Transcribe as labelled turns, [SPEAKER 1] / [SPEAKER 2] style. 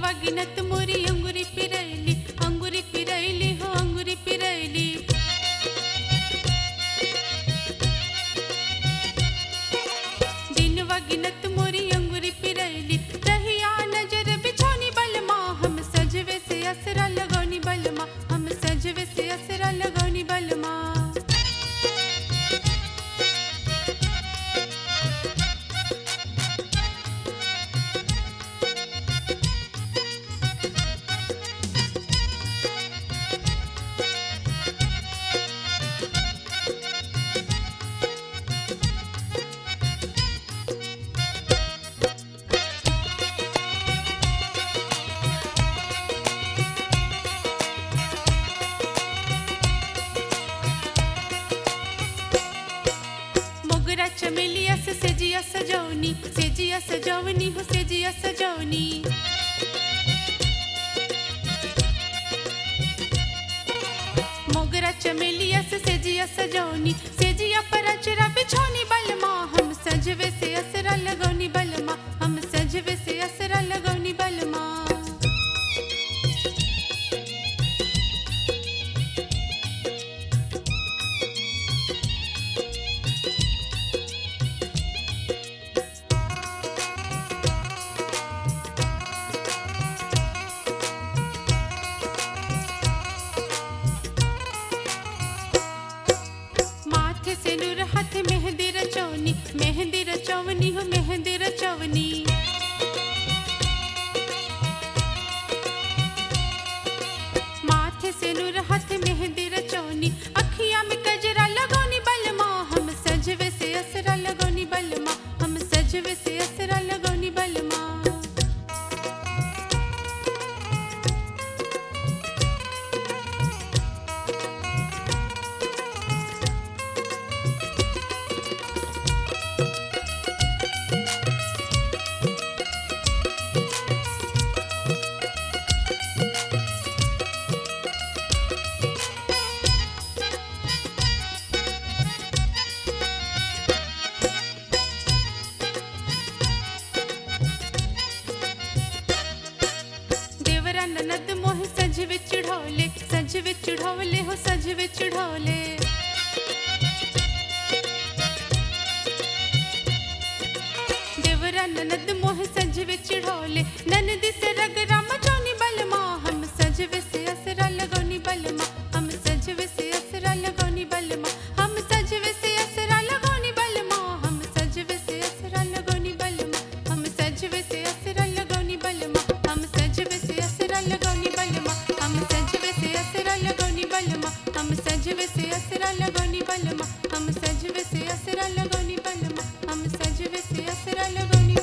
[SPEAKER 1] वगिनत मोरी अंगुरी पिरैली अंगुरी पिरैली हो अंगुरी पिरैली दिन वगिनत मोरी अंगुरी पिरैली रहिया नजर बिछौनी बलमा हम सजवे से असरा लगौनी बलमा हम सजवे से असरा लगौनी बलमा मोगरा चमेलिया से सेजिया सजौनी सेजिया सजौनी हो सेजिया सजौनी मोगरा चमेलिया से सेजिया सजौनी सेजिया पर अचरा बिछौनी बलमा हम सजवे से असरा लगौनी बलमा हम सजवे से असरा लगौनी बलमा माथे से नूर हाथ मेहंदी रचौनी मेहंदी रचौनी हो मेहंदी रचौनी माथे से नूर हाथ मेहंदी रचौनी अखिया में गजरा लगौनी बलमा हम सजवे से असरा लगौनी बलमा हम सजवे से असरा लगौनी बलमा देवरा ननद मोह सज विच ढोले सज विच ढोले हो सज विच ढोले देवरा ननद मोह सज विच ढोले ननद से रगरा मचौनी बलमा हम सजवे से असरा लगौनी बलमा हम सजवे से असरा लगौनी बलमा हम सजवे से असरा लगौनी बलमा हम सजवे से असरा लगौनी बलमा हम सजवे से असरा लगौनी बलमा हम सजवे से असरा लगौनी बलमा हम सजवे से असरा लगौनी बलमा हम सजवे से असरा लगौनी बलमा हम सजवे से असरा लगौनी बलमा हम सजवे से असरा लगौनी